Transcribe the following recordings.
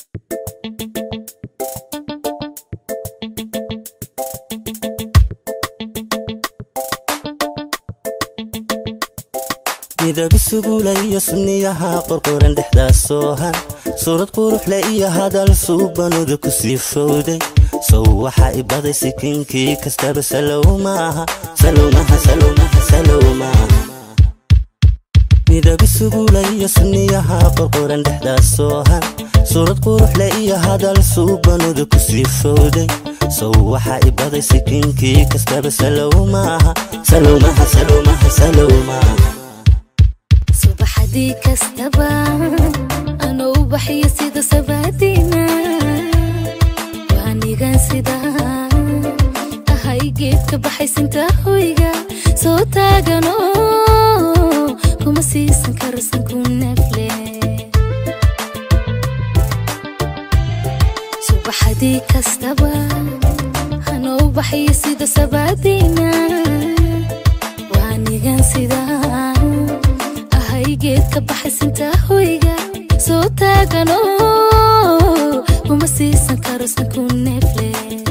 midab isugula iyo sunniyaha qorqoran dhexdaas soohan suurad quruxle iyo hadal suubanuda ku sii fowday sow waxaa i baday sikinkii kastaba salow maaha salowmaha salowmaha salow maaha midab isugula iyo sunniyaha qorqoran dhexdaas soohan suurad quruxle iyo hadal suubanuda ku sii fowday sow waxaa i baday sikinkii kastaba salow maaha salowmaha salowmaha salow maaha subaxdii kastaba anuu ubaxyo sida sabaadiina waanigan sida ahay geedka baxaysinta hoyga soo taagano kuma siisan karasan ku nafle subaxdii kastaba anuu ubaxyo sida sabaadiina waanigan sida geedka baxaysinta hoyga soo taagano kuma siisan karosan ku neefle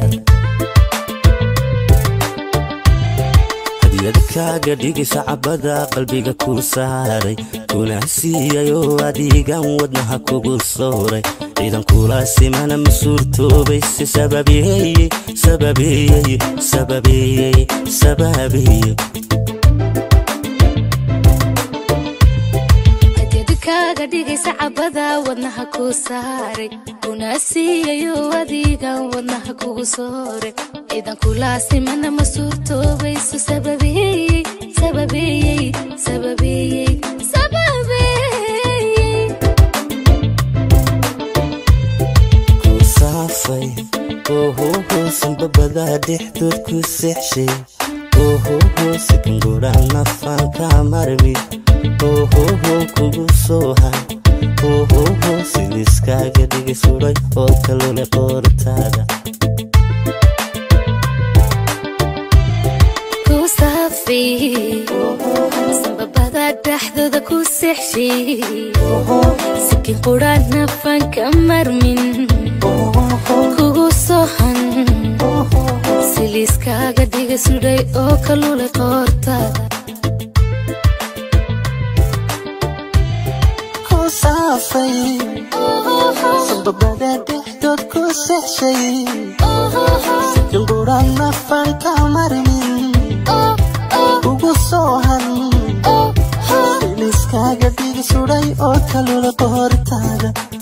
hadiyad kaaga dhigaysa cabada qalbiga ku saaray kuna siiyayoo adigan wadnaha kugu sooray ciidan kula simana ma suurtoobayse sababeeye sababeeye sababeeye sababeeye kaaga dhigaysa cabada wadnaha ku saaray kuna siiyayo adigan wadnaha kugu sooray ciidan kulaasimana ma suurtoobayso sababeeyey sababeeyey sababeeyey sababeeyey ku saafay ohoho sanbabadaa dhexdood ku seexshay ohoho sikangura nafanka marmi ohoho kugu sooha ohoho siliskaaga dhigi suray oo kalule qoortaada ku saafay sababada dhexdooda ku seexshay sikin qura nafanka marmin kugu soohan siliiskaaga dhiga sudhay oo kalule qoortaada saafay sababada dhexdood ku seexshay sikangura nafanka marmin ugu soohan siliskaaga dhigi suray oo kalula qoortaada